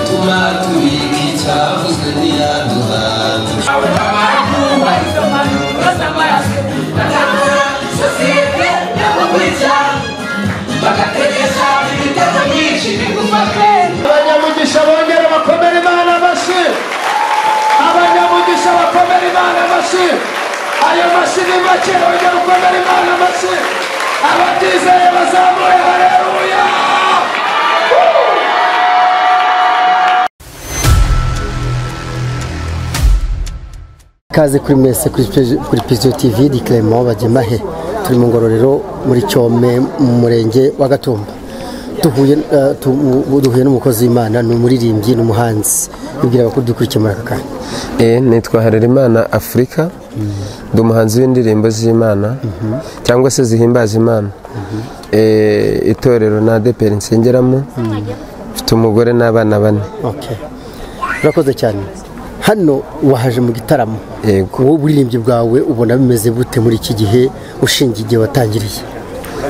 tuguma tubiga icyavuzwe ntiyaduhana abanyamugisha bongere bakomere imana amashyi abanyamugisha bakomere imana amashyi ayo mashyi ni make bongere ukomere imana amashyi abatizeye bazamuye hareruya Kaze kuri mwese kuri Pizzo- kuri Pizzo TV ni Clement Bagemahe turi mu ngororero muri Cyome mu murenge wa Gatumba duhuye eh, tu- duhuye n'umukozi w'Imana ni umuririmbyi n'umuhanzi yibwira abakuru dukurikiye muri aka kanya Eh, nitwa Harerimana Afurika ndi umuhanzi w'indirimbo z'Imana cyangwa se zihimbaza Imana Eh, itorero na adeperi nsengeramo mfite umugore n'abana bane okay urakoze cyane hano wahaje mu gitaramo Yego. wowe uburirimbyi bwawe ubona bimeze bute muri iki gihe ushingiye igihe watangiriye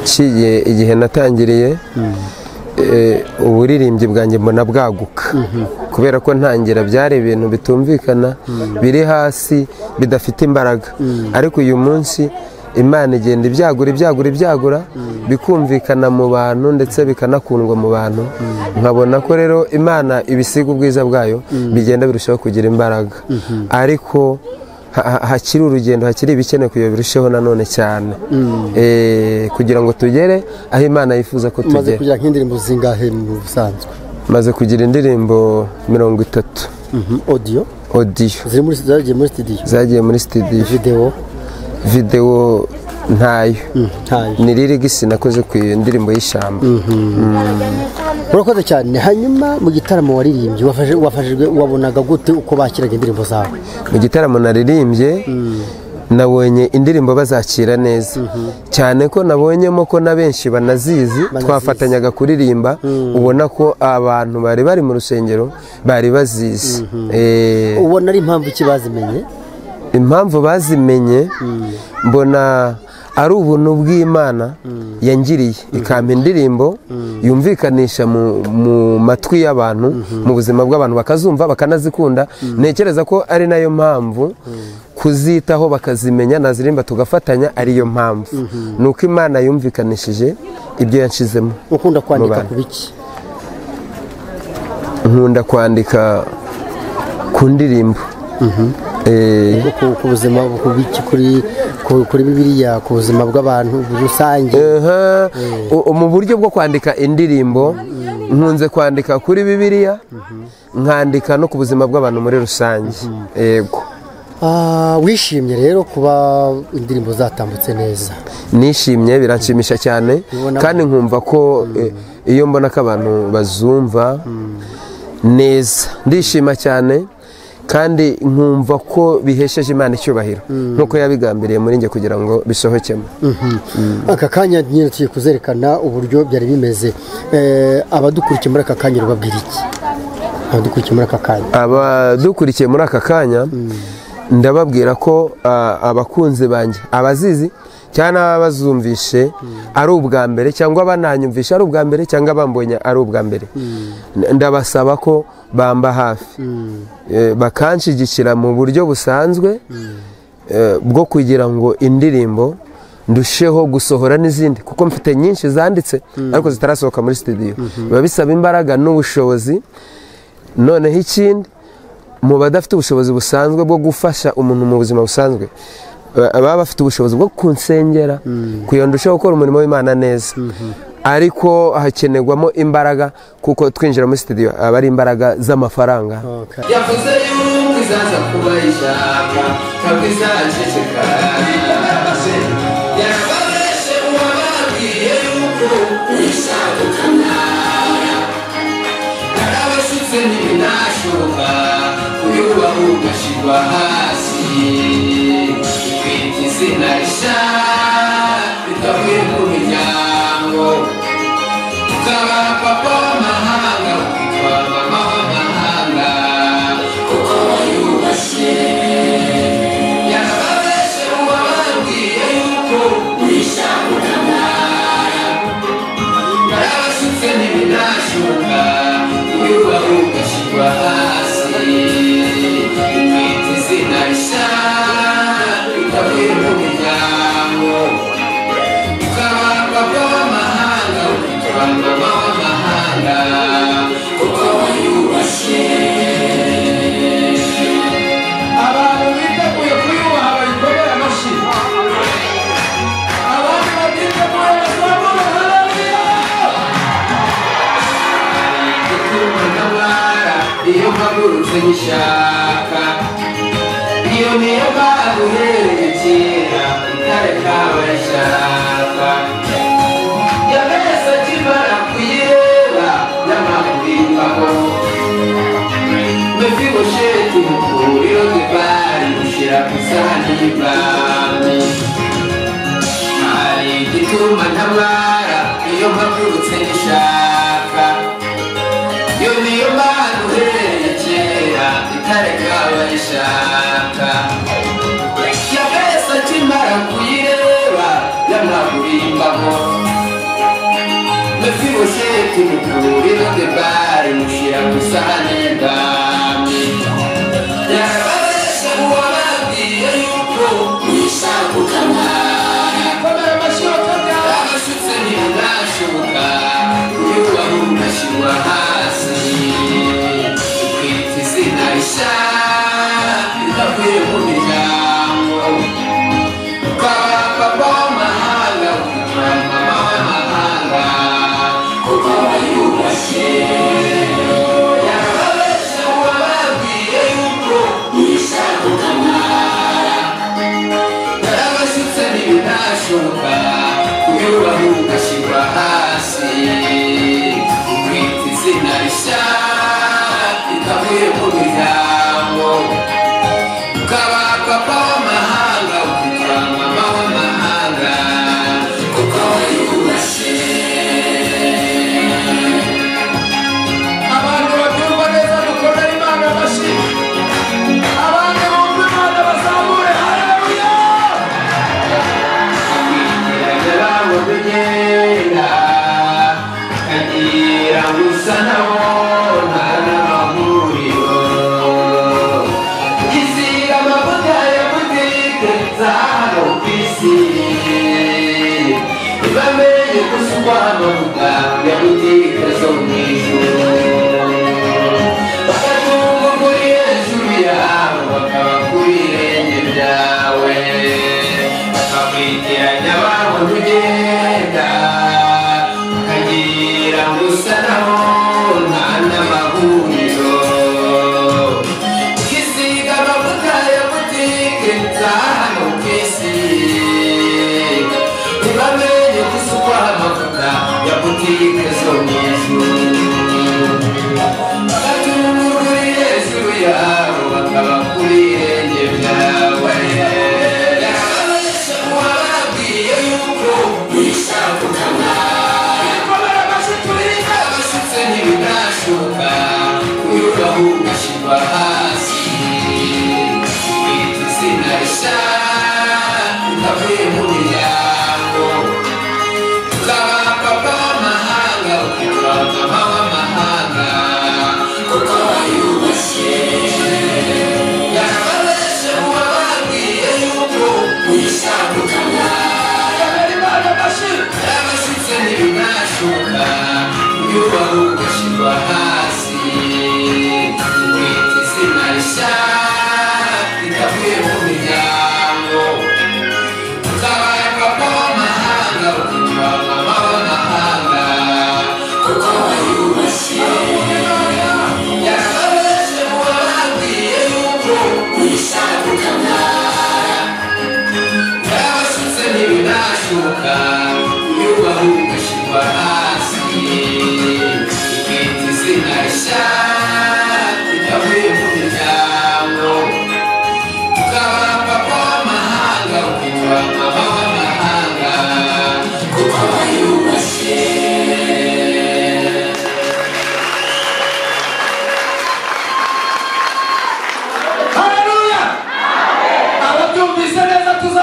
nshiye igihe natangiriye eh, uburirimbyi bwanjye mbona bwaguka kubera ko ntangira byari ibintu bitumvikana biri hasi bidafite imbaraga ariko uyu munsi imana igenda ibyagura ibyagura ibyagura bikumvikana mu bantu ndetse bikanakundwa mu bantu nkabona ko rero imana ibisiga ubwiza bwayo bigenda birushaho kugira imbaraga ariko ha- ha- hakiri urugendo hakiri ibikenewe kugira birusheho nanone cyane Eh, kugira ngo tugere aho imana yifuza ko umaze tugera kugira nk'indirimbo zingahe mu busanzwe maze kugira indirimbo mirongo itatu Mhm, audio odiyo ziri muri zagiye muri studio zagiye muri sitidiyo video videwo ntayo ntayo ni ririgisi nakoze ku ndirimbo y'ishyamba urakoze cyane hanyuma mu gitaramo waririmbye wafashe- wafashijwe wabonaga gute uko bakiraga indirimbo zawe mu gitaramo naririmbye nabonye indirimbo bazakira neza cyane ko nabonyemo ko na benshi banazizi twafatanyaga kuririmba ubona ko abantu bari bari mu rusengero bari bazizi Eh, ubona ari impamvu iki bazimenye impamvu bazimenye mbona ari ubuntu bw'imana yangiriye ikampa indirimbo yumvikanisha mu- mu matwi y'abantu mu buzima bw'abantu bakazumva bakanazikunda ntekereza ko ari nayo mpamvu kuzitaho bakazimenya nazirimba tugafatanya ariyo mpamvu ni uko imana yumvikanishije ibyo yanshizemo ukunda kwandika Mu ku biki nkunda kwandika ku ndirimbo Eh, ku- ku buzima ku biki kuri ku- kuri bibiriya ku buzima bw'abantu rusange Aha, u- mu buryo bwo kwandika indirimbo nkunze kwandika kuri bibiliya nkandika no ku buzima bw'abantu muri rusange yego Ah, wishimye rero kuba indirimbo zatambutse neza nishimye biranshimisha cyane Ubona- kandi nkumva ko eh, iyo mbona ko abantu bazumva neza ndishima cyane kandi nkumva ko bihesheje imana icyubahiro nk'uko yabigambiriye muri njye kugira ngo bisohokemo aka kanya nyine tugiye kuzerekana uburyo byari bimeze Eh, abadukurikiye muri aka kanya rubabwira iki abadukurikiye muri aka kanya abadukurikiye muri aka kanya ndababwira ko ah, abakunzi banjye abazizi cyangwa abazumvishe ari ubwa mbere cyangwa bananyumvishe ari ubwa mbere cyangwa bambonye ari ubwa mbere N- ndabasaba ko bamba hafi Eh, bakanshyigikira mu buryo busanzwe eh, bwo kugira ngo indirimbo ndusheho gusohora n'izindi kuko mfite nyinshi zanditse ariko zitarasohoka muri studio biba bisaba imbaraga n'ubushobozi noneho ikindi mu badafite ubushobozi busanzwe bwo gufasha umuntu mu buzima busanzwe ba- baba bafite ubushobozi bwo kunsengera kugira ngo ndusheho gukora umurimo w'imana neza ariko hakenerwamo imbaraga kuko twinjira muri sitidiyo aba ari imbaraga z'amafaranga yavuze yuko izaza kuba ijambo ntabwo izaceceka yarabareshe uwababwiye yuko uyishakukana yarabasutse ntibinashoboka uyubaha ugashirwa hasi kwita izina risha ritavuye mu miryango ukaba papa w'amahanga ukitwa mama w'amahanga kuko wayubashye yarababeshe uwababwiye yuko uyishaka ukamara narabasutse ntibinashoboka uyubaha ugashyirwa iyo mpagurutse nyishaka iyo niyo mpamvu uhereye kera itare kabaye ishaka yamese akimara kuyireba n'amaguru y'imbaho mefibosheti mukuriro rw'ibari ushyira ku isahani y'ibwami hari igituma ntabara iyo mpagurutse nishaka iyo niyo mpamvu uhereye kera itareka bayishaka yabese akimara kuyireba y'amaguru y'imbaho mefibosheti mukuriro rw'ibari mushyira ku isahani y'ibwami yarababesha uwababwiye yuko mwishakuka mwanya komera amashyi bakabwara abashutse ntibinashoboka uyubaha ugashyirwa hasi ukwita izina rishya ridavuye mu miryango ukaba papa w'amahanga ukitwa mama w'amahanga ukaba yubashye yarababesha uwababwiye yuko mwishakuka mwanya narabashyitse ntibinashoboka kuyubaha ugashyirwa hasi ukwita izina rishya ritavuye mu miryango ukaba papa w'amahanga ukitwa mama w'amahanga kuko wiyubashye abantu babyumva neza dukomere imana amashyi abandi bumva imana bazamure hareruya bamugenda kagira gusa nabo ntanamahuriro izira amavuta ya butike za hano ku isi ibamenye gusukwa amavuta ya butike zo mu ijuru bakatumva kuri hejuru yawe bakaba kuri irenge ryawe bakakwitiranya abantu ugenda ukagira ngo usa naho nta n'amahuriro ukisiga amavuta ya butike za hano ku isi ntibamenye gusukwa amavuta ya butike zo mu ijuru Atumuri Yesu yawe bakaba kuri irenge ryawe Yarababesha uwababwiye yuko mwishakuka mwanya komera amashyi turirimbe Abashutse ntibinashoka kuyubaho ugashyirwa hasi Kwita izina rishya utavuye mu miryango Ukaba papa w'amahanga ukitwa mama w'amahanga kuko wayubashye yarababeshe uwababwiye yuko uyishakuka mwanya komera imana amashyi abashyitse ntibinashoka yubaho ugashyirwa hasi kwita izina rishya ritavuye mu miryango ukaba papa w'amahanga ukitwa mama w'amahanga kuko wayubashye yarababeshe uwababwiye yuko uyishakuka mwanya Yarabasutse ntibinashoka Yubaho ugashyirwa hasi Ikita izina rishya Ritavuye mu miryango Ukaba papa w'amahanga Ukitwa mama w'amahanga Kuko wayubashye hareruya ababyumvise neza tuza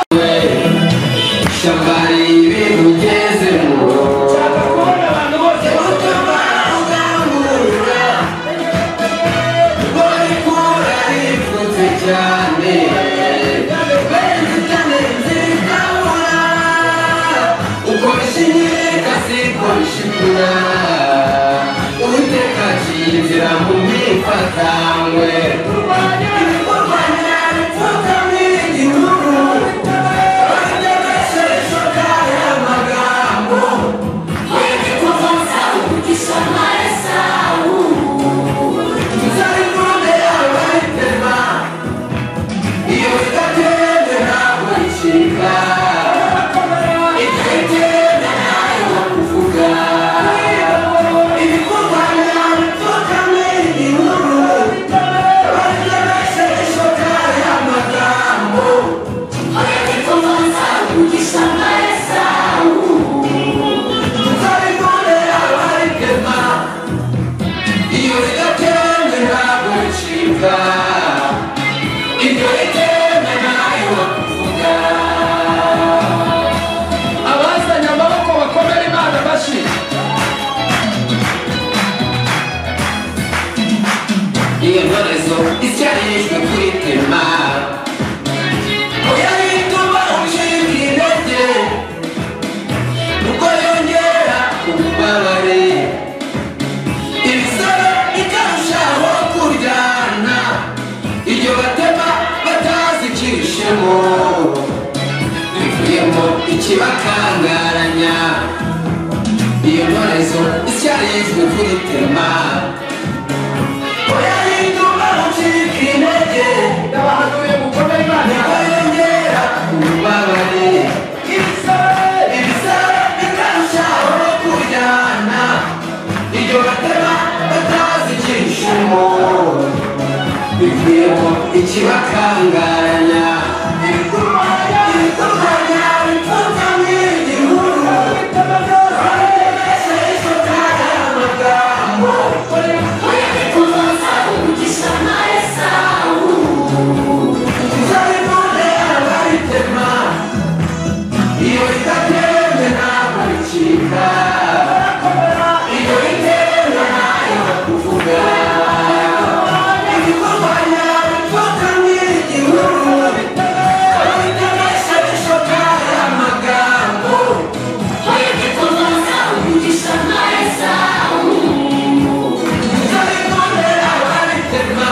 Ishyamba ribi ugezemo Nshaka kubona abantu bose Ubutumwa bukangurura Bw'ikura ripfutse cyane Benzitane zikabura Ukoresha inkeka zikoresha ikura Uwiteka aciye inzira mu myifatangwe Ibikorwanya bipfukamye igihugu Bategesheje aya magambo Mzari kuvuga ibyo itewe nayo kuvuga abazanye amaboko bakomere imana amashyi iyo ntorezo isyarijwe kuri tema oya ituma ucika intege nuko yongera ububabare ibisoro bikarushaho kuryana iryo batema batazikirishemo bivuyemo ikibakangaranya iyo ntorezo isyarijwe kuri tema ndabahanuye mukomere imana amashyi ikibakangaranya ibikurwanya ibikurwanya bipfubya mu igihuru barabeshya isota y'amagambo uzabibone abaritema iyo ritatembe ntabwo ricika iyo ritewe ntayo kuvuga ibikorwanya bipfubya mu igihuru barabeshya isota y'amagambo uzabibone abaritema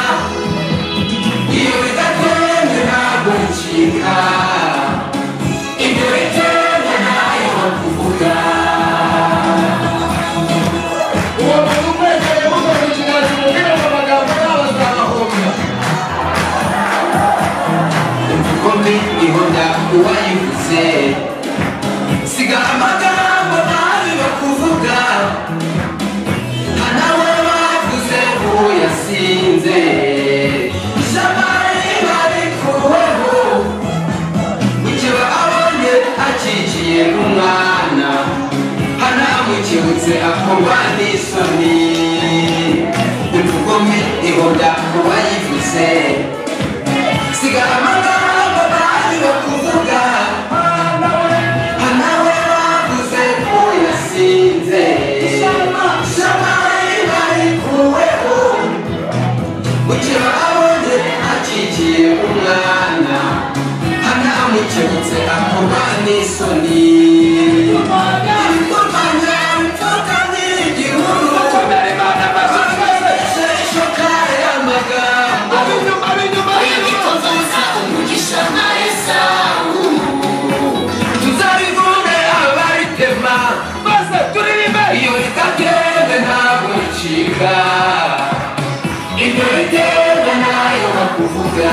iyo bidatembe ntabwo bicika ibyo bitembe ntayo kuvuga uwo muntu umwegereye mugomba ikiganza umubwire ngo amagambo yabo azabahomba kuko mbi ihonda uwayivuze siga amagambo nabi bakuvuga nta nawe bavuze uwo yasinze jamari barikuweho mukeba abonye akikiye umwana hanamukebutse akorwa n'isoni imvugo mbi ihonda uwayivuze siga amagambo bari bakuvuga hanawe bavuze ko yasinze shamayi barikuweho bukira abonye akikiye umwana hanamukebutse akorwa n'isoni ibikorwanya bipfuka n'igihuru mukomere imana amashyi babeshe ishoka y'amagambo ab'inyuma ab'inyuma ab'inyuma tuzabivuge abaritema maze turirimbe iyo ritakende ntabwo ricika ibyo bitende nayo bakuvuga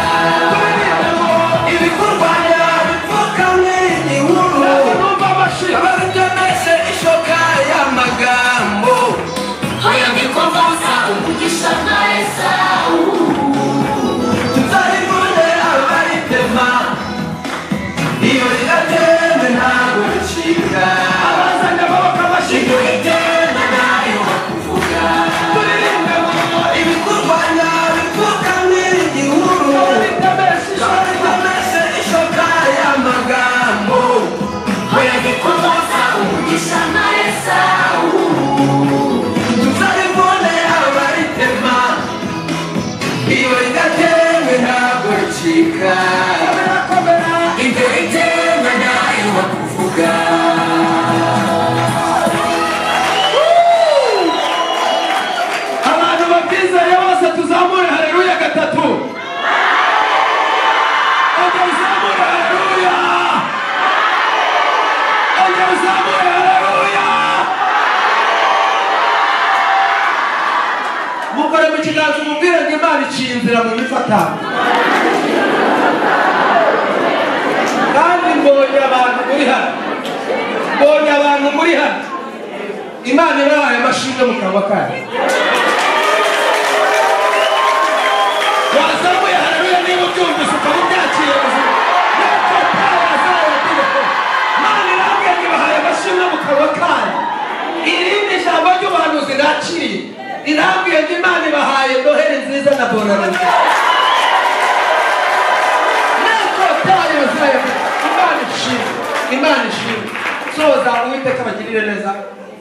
ibikorwa byabo bipfuka n'igihuru numva amashyi abarutemeshe ishoka y'amagambo tuzabivuge abaritema iyo ritakende ntabwo ricika abazanye amaboko amashyi ibyo bitende nayo bakuvuga turirimbe mu ibikurwanya bipfuka n'igihuru bitamesha ishuri babikomeze ishoka y'amagambo bayagikomoza umugisha na esawu tuzaribone abaritema iyo ridatemwe ntabwo ricika birakomera ibyo ritemwe nayo bakuvuga abantu batizeye bose tuzamure hareruya gatatu ongera uzamure hareruya ongera uzamure hareruya mukore mu kiganza umubwire ngo imana iciye inzira mu mifatano kandi mbonye abantu muri hano mbonye abantu muri hano imana ibahaye amashimwe mu kanwa kayo wazamuye hararuya niba ubyumvise ukaba ubyakira ubuzima natwe twabazaye amategeko mana irambwira ngo ibahaye amashimwe mu kanwa kayo irindi jambo ry'ubuhanuzi nakiriye irambwira ngo imana ibahaye noheli nziza na bonanza imana ishimwe soza uwiteka abagirire neza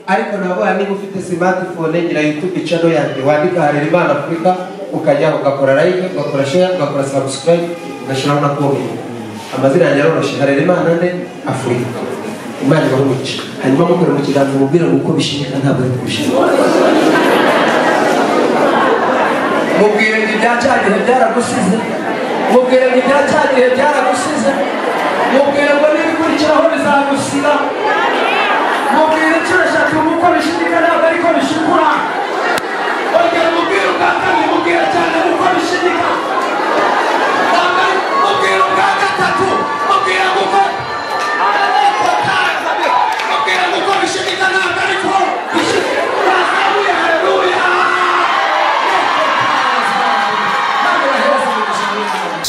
ariko nabona niba ufite smartphone ngira youtube channel yanjye wandika harera imana afurika ukajyaho ugakora like ugakora share ugakora subscribe ugashyiraho na comment amazina yanjye aroroshye harera imana nde afurika imana ibaho umugisha hanyuma mukore mu kiganza mubwire ngo uko bishinyika ntabwo ari kubishimika mubwire ngo ibya cya gihe byaragusize mubwire ngo ibya cya gihe byaragusize mubwire ngo n'ibikurikiraho bizagusiba mubwire inshuro eshatu uko bishimika ntabwo ariko bishikura ongera mubwire ubwa kabiri mubwire cyane uko bishimika mubwire ubwa gatatu mubwire ngo uko mubwire ngo uko bishimika ntabwo ariko bishimika Hallelujah, hallelujah!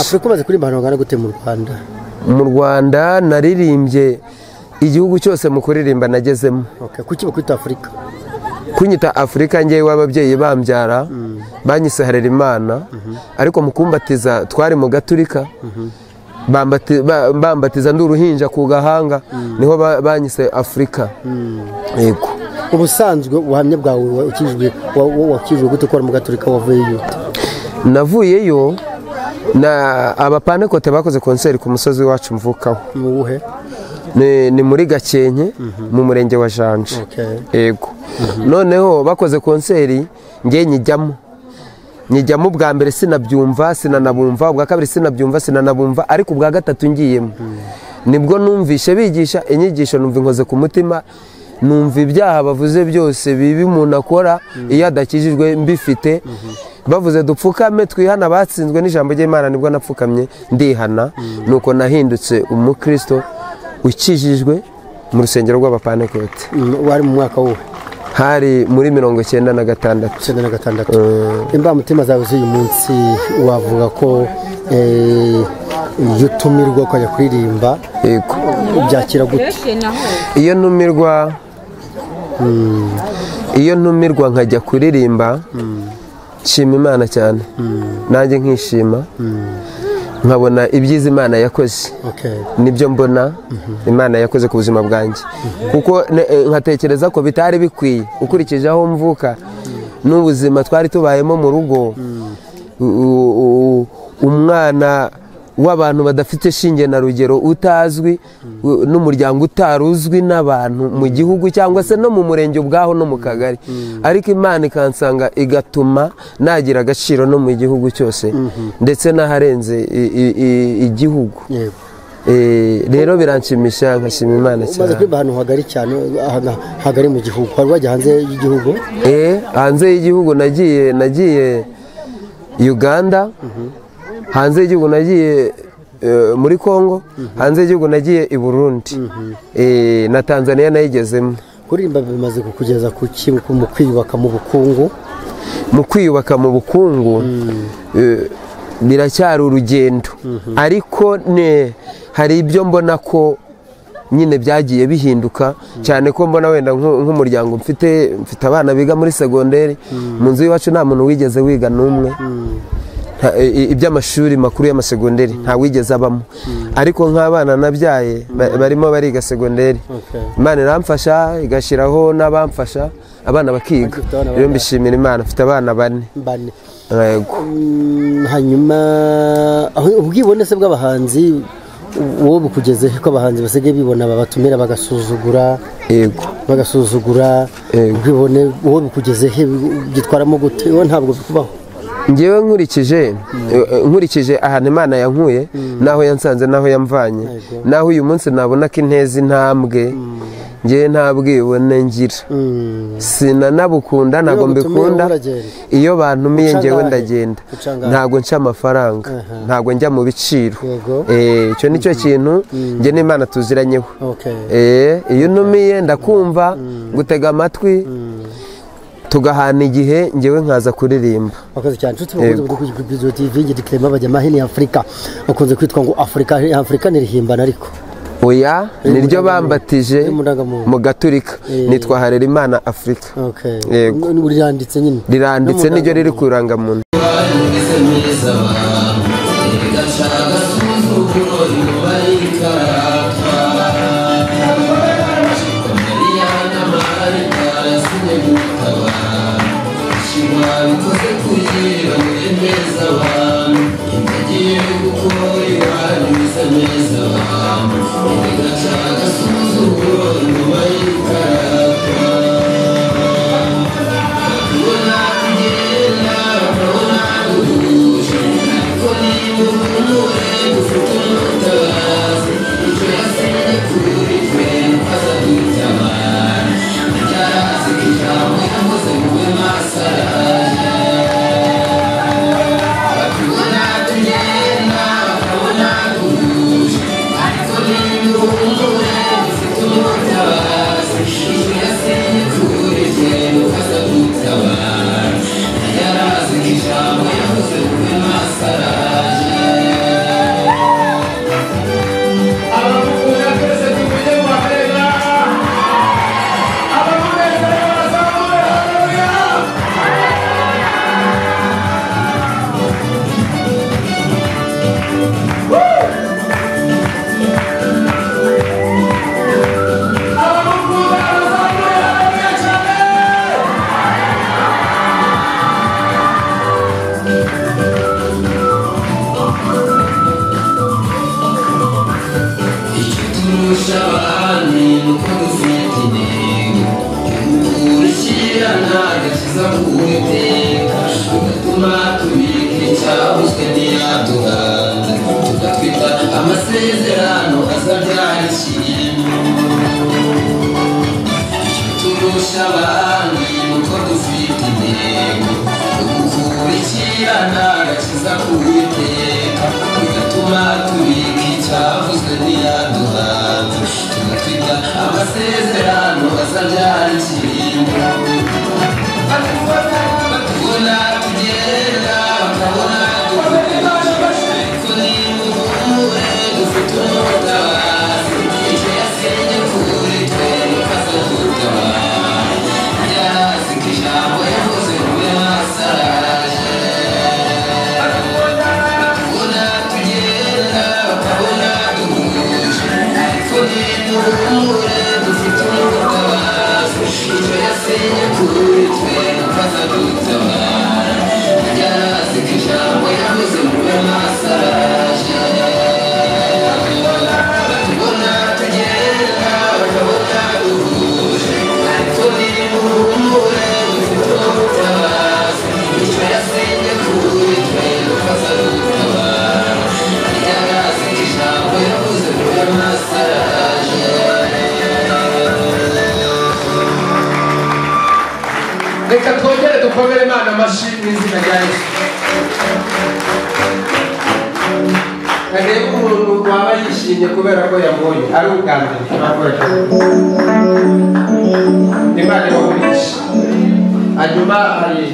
afurika umaze kuririmba ahantu hangana gute mu rwanda mu rwanda naririmbye igihugu cyose mu kuririmba nagezemo Okay, kuki bakwita afurika kunyita afurika ngewe w'ababyeyi bambyara banyise harera imana ariko mu kumbatiza twari mu gaturika bambati- ba- bambatiza ndi uruhinja ku gahanga niho ba- banyise afurika yego ubusanzwe ubuhamya bwawe wa- wakijijwe wa- wa- wakijijwe gute ukora mu gaturika wavuye yute navuyeyo na abapanekote bakoze konseri ku musozi wacu mvukaho mu buhe ni, ni muri gakenke mu murenge wa janje Okay. yego noneho bakoze konseri nge nyijyamo nyijyamo ubwa mbere sinabyumva sinanabumva ubwa kabiri sinabyumva sinanabumva ariko ubwa gatatu ngiyemo nibwo numvishe bigisha inyigisho numva inkoze ku mutima numva ibyaha bavuze byose bibi umuntu akora iyo adakijijwe mbifite bavuze dupfukame twihana batsinzwe n'ijambo ry'imana nibwo napfukamye ndihana nuko nahindutse umukristo ukijijwe mu rusengero rw'abapanekote Mm, wari mu mwaka wuhe hari muri mirongo icyenda na gatandatu icyenda na gatandatu imbamutima zawe z'uyu munsi wavuga ko eh, iyo utumirwa ukajya kuririmba yego byakira gute iyo ntumirwa iyo ntumirwa nkajya kuririmba nshima imana cyane nanjye nkishima nkabona ibyiza imana yakoze Okay. nibyo mbona imana yakoze ku buzima bwanjye kuko ne- eh, nkatekereza ko bitari bikwiye ukurikije aho mvuka n'ubuzima twari tubayemo mu rugo u- u- u- umwana w'abantu badafite shinge na rugero utazwi u- n'umuryango utari uzwi n'abantu mu gihugu cyangwa se no mu murenge ubwaho no mu kagari ariko imana ikansanga igatuma nagira agaciro no mu gihugu cyose ndetse n'aharenze i- i- i- igihugu yego Eh, rero biranshimisha nkashima imana umaze cyane kuririmba ahantu hagari cyane ahantu hagari mu gihugu wari wajya hanze y'igihugu Eh, hanze y'igihugu nagiye nagiye uganda hanze y'igihugu nagiye eh, muri congo hanze y'igihugu nagiye i burundi Eh, na tanzania nayigezemo kuririmba bimaze kukugeza ku ki mu kwiyubaka mu bukungu mu kwiyubaka mu bukungu eh, biracyari urugendo ariko ne hari ibyo mbona ko nyine byagiye bihinduka cyane ko mbona wenda nk- nk'umuryango mfite mfite abana biga muri segonderi mu nzu y'iwacu nta muntu wigeze wiga n'umwe Nta- i- i- iby'amashuri makuru y'amasegonderi nta wigeze abamo ariko nk'abana nabyaye ba- barimo bariga segonderi Okay. imana iramfasha igashyiraho n'abamfasha abana bakiga Ufite abana rero mbishimira imana mfite abana bane mbane yego Mm, hanyuma aho- ubwibone se bw'abahanzi wowe bukugezeho ko abahanzi basigaye bibona babatumira bagasuzugura yego bagasuzugura Yego. ubwibone wowe bukugezeho byitwaramo gute wowe ntabwo bikubaho ngewe nkurikije eh, nkurikije ahantu imana yankuye n'aho yansanze n'aho yamvanye Yego. n'aho uyu munsi nabona ko inteza intambwe ngewe nta bwibone ngira Mm. sinanabukunda ntabwo Iyo bagutumiye mbikunda wowe uragenda. iyo bantumiye Uca ngewe angahe? ndagenda Uca angahe? ntabwo nca amafaranga Aha. ntabwo njya mu biciro Yego. Eh, icyo ni cyo kintu njye n'imana tuziranyeho Okay. Eh, iyo unumiye ndakumva gutega amatwi tugahana igihe ngewe nkaza kuririmba wakoze cyane nshuti bakunze Yego. kuri bizo TV ngidiklema bajya mahini Afrika bakunze kwitwa ngo Afrika Afrika nirihimbana ariko oya niryo bambatije Ni mu ndangamuntu. mu gaturika nitwa harera imana afurika okay Yego. N- uriranditse nyine riranditse No mu niryo riri ku irangamuntu Thank you. dukoresha ruswa ntiyaduha tugatwita amasezerano azabyarishye turusha abandi nuko dufite intego yo gukurikirana agakiza k'uwiteka bigatuma tubika icyavuzwe ntiyaduha tugatwita amasezerano azabyara ikiringo batubona tugenda bakabona dukoresha ariko niba ubuhure dufite umutabazi icyo yasenye kuri twe mukaza dutabara byazi ko ijambo yavuze kube basaraje bakabona tugenda bakabona duhuje ariko niba ubuhure dufite umutabazi icyo yasenye kuri twe mukaza dutabara byazi ko ijambo yavuze kube basaraje batubona tugenda bakabona duhuje ariko niba ubuhure dufite umutabazi icyo yasenye kuri twe mukaza dutabara byazi ko ijambo yavuze kube basaraje reka twongere dukomere imana amashyi mu izina rya yesu reba umuntu waba yishimye kubera ko yabonye ari ubwa mbere turakoresha imana ibagurisha hanyuma hari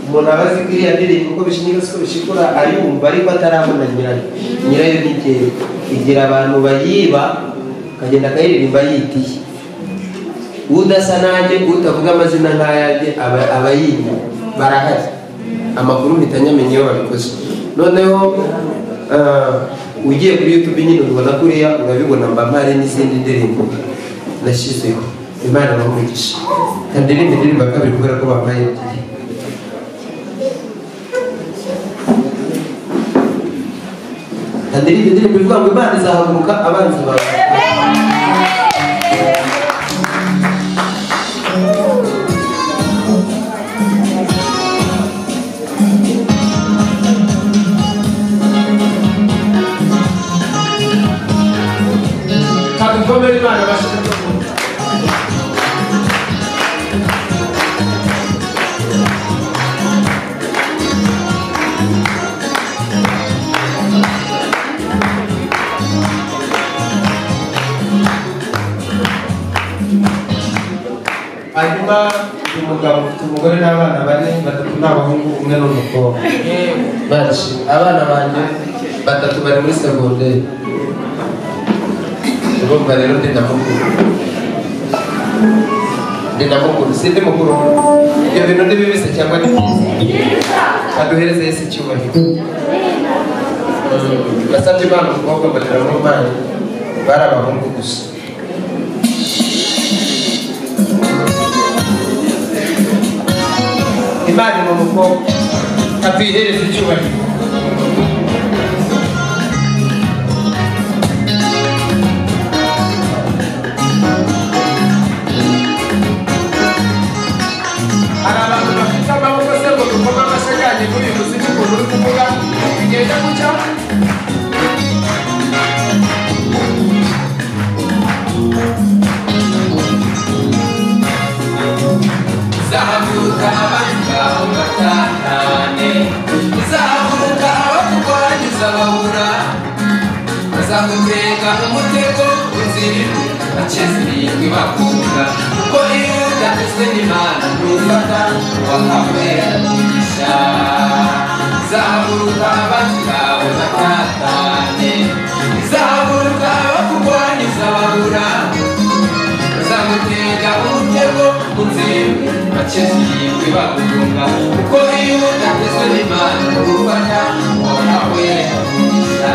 umuntu aba azi ko iriya ndirimbo uko bishingira uko bishikura ayumva ariko atarabona nyirayo nyirayo ni igihe igira abantu bayiba akagenda akayiririmba yitiye udasa nanjye utavuga amazina nk'ayanjye aba- aba yimye barahari amakuru mpita nyamenya iyo babikoze noneho eh, ugiye kuri youtube nyine ubona kuriya urabibona mba mpare n'izindi ndirimbo nashyizeho imana bamugisha kandi n'indi ndirimbo ya kabiri kubera ko bambaye ebyiri kandi n'indi ndirimbo ivuga ngo imana izahaguruka abanzi bawe Tabii komedi var başka. hanyuma uyu mugabo ufite umugore n'abana bane batatu ni abahungu umwe ni umukobwa benshi abana banjye batatu bari muri segonderi urumva rero ndi na mukuru ndi na mukuru si ndi mukuru ibyo bintu ni bibise cyangwa ni byiza aduhereze yesu icyubahiro Mm, nasabye imana umukobwa mbonera n'umwana bari abahungu gusa imana ni umukobwa atuyihereze icyubahiro hari abantu bafite amaboko se ngo dukome amashaganye muri uyu muziki ukuntu uri kuvuga bigenda gucya izahaguruka abahigaho batatane izahaguruka abakurwanyuza babura bazagutega umutego uzirindwe bakizirindwe bakunga kuko iyo udavuzwe n'imana ntufata wakakwera umugisha izahaguruka abacu bawe batatane izahaguruka abakurwanyuza babura bazamutega umutego unzirwe bakizirindwe bagutunga kuko iyo udatezwe n'imana gufata wahawe umugisha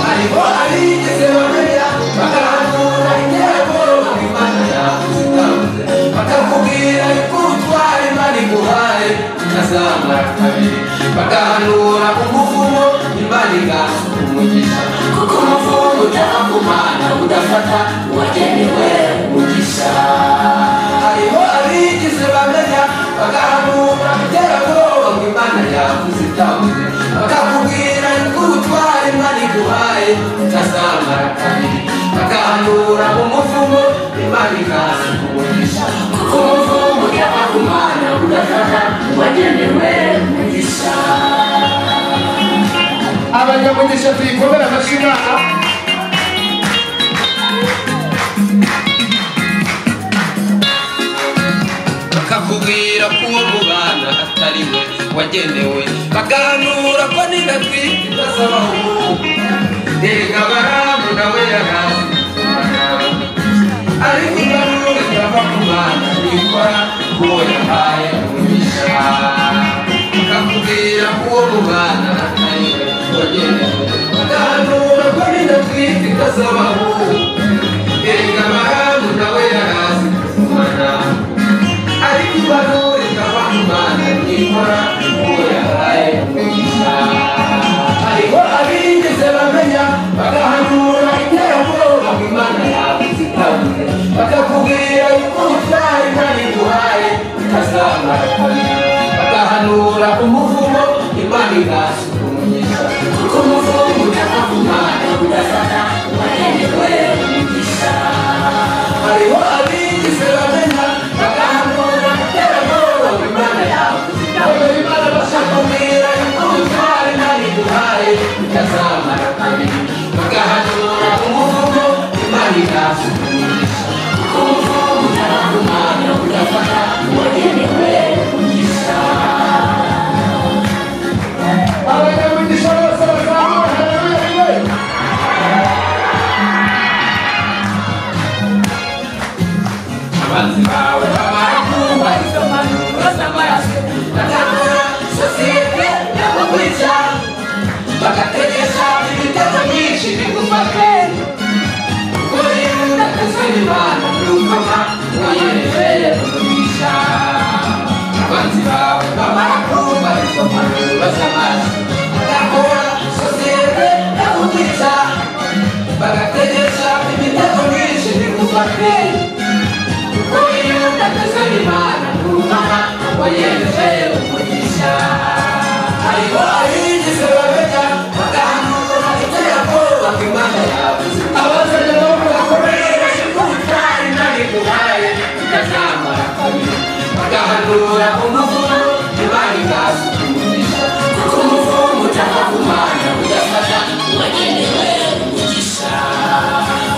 hariho abigeze bamenya bagahanura intego imana yakuzitanze bakakubwira ikutwara imana iguhaye ikazamara kabiri bagahanura umuvumo imana igaha umugisha kuko umuvumo utaha ku mana udafata uwagenewe umugisha hariho abigize bamenya bagahanura iterabwoba ngo imana yakuzitanze utavuze bakakubwira nk'ubutware imana iguhaye utazamara kabiri bakahanura umuvumo imana ikaza kumugisha kuko umuvumo ujya kumana ugafata uwagenewe umugisha abanyamugisha tuyikomere amashyi imana bakakubwira ko uwo mubana atari we wagenewe baganura ko nindatwite itazabaho ubu erega baramu nawe yarazi ariko imbarure yava ku bana nikora uwo yahaye umugisha bakakubwira ko uwo mubana atari we wagenewe baganura ko nindatwite itazabaho ubu erega baramu nawe yarazi kumana ariko imbarure ikava ku mana nikora uwo yahaye umugisha hariho abigeze bamenya bagahanura iterabwoba ngo imana yavuze itabuze bakakubwira yuko utari ntari guhaye utazamara kabiri bagahanura umuvumo imana igasuka umugisha kuko umuvumo ujya ku mana udasana wagenewe umugisha hariho abigize bamenya baganura iterabwoba imana yawe nawe imana bashakubwira ikutware nari guhaye utazamara kabiri bagahanura umuvugo imana igasukumisha kuko umuvugo utaba ku mana udafata uwagenewe umugisha abanyamugisha bose bazamura haleluya rimwe abanzi bawe babakumva izo mpanuro z'amaraso bakangura sosiyete bakakwica bagategesha imitego myinshi bigufate kuri udakozwe n'imana n'ukoma uwayereje umugisha abanzi bawe babakumva izo mpanuro z'amaraso bakangura sosiyete bakakwica bagategesha imitego myinshi bigufate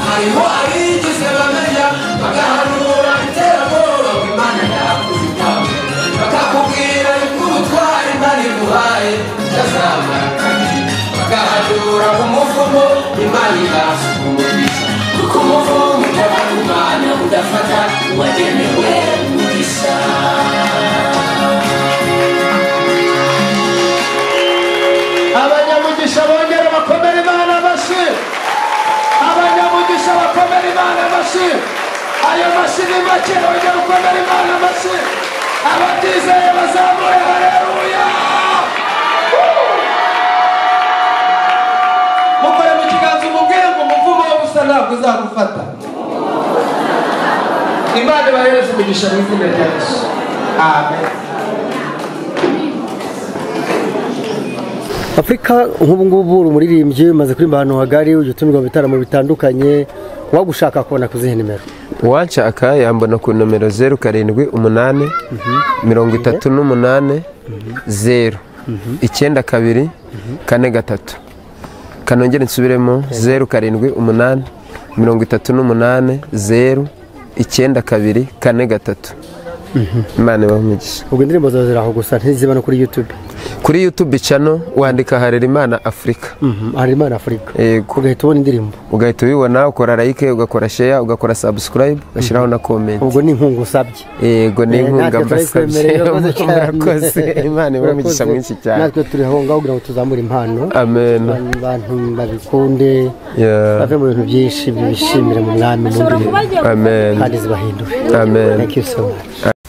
hariho abigeze bamenya bagahanura iterabwoba ngo imana yakoze itawe bakakubwira yuko ubutware imana iguhaye utazamara kabiri bagahanura umuvumo imana igasuka umugisha kuko umuvumo utava ku mana udafata uwagenewe umugisha abanyamugisha bongere bakomere imana amashyi abanyamugisha bakomere imana amashyi ayo mashyi ni make bongere ukomere imana amashyi abatizeye bazamure haleluya mukore mu kiganza umubwire ngo umuvumo wo gusa ntabwo uzagufata imana ibahereze umugisha mu izina rya yesu amen afurika nk'ubu ngubu uri umuririmbyi umaze kuririmba ahantu hagari ujya utumirwa mu bitaramo bitandukanye wagushaka kubona ku zihe nimero washaka yambona ku nomero zeru karindwi umunani mirongo itatu n'umunani zeru icyenda kabiri kane gatatu kanongere nsubiremo zeru karindwi umunani mirongo itatu n'umunani zeru icyenda kabiri kane gatatu imana ibamugisha ubwo indirimbo zawe ziri aho gusa ntiziba no kuri yutube kuri yutubi cano wandika harera imana afurika hari imana afurika Yego. ugahita ubona indirimbo ugahita ubibona ukora like ugakora share ugakora subscribe ugashyiraho na comment ubwo ni inkunga usabye yego ni Eh, inkunga natwe mbasabye turayikwemerera, urakoze cyane. murakoze imana iba umugisha Urakoze. mwinshi cyane natwe turi aho ngaho kugira ngo tuzamure impano amen abantu babikunde Yeah. bave mu bintu byinshi bibishimire mu mwami mu ashobora ndirimbo kuba agiye amen kandi zibahindure amen thank you so much